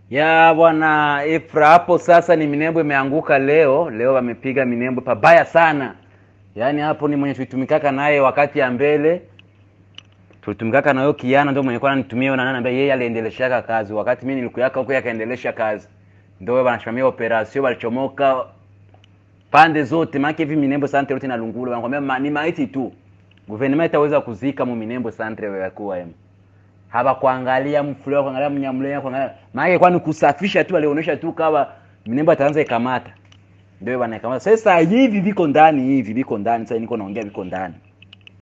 ya bwana Efra, hapo sasa ni minembo imeanguka leo. Leo wamepiga minembo pabaya sana, yaani hapo ni mwenye tulitumikaka naye wakati ya mbele, tulitumikaka nayo kiana, ndio mwenye kwa nitumia na nani ambaye yeye aliendeleshaka kazi wakati mimi nilikuyaka huko, yeye akaendelesha kazi, ndio wanasimamia operation, walichomoka pande zote, maana hivi minembo santre yote na Lungulu wanakwambia ma, ni maiti tu, gouvernement itaweza kuzika mu minembo santre ya kuwa yemo haba kuangalia mfulio kuangalia mnyamlea kuangalia maana kwani kusafisha tu alionyesha tu kama minembo ataanza ikamata ndio bana ikamata sasa hivi viko ndani hivi viko ndani sasa niko naongea viko ndani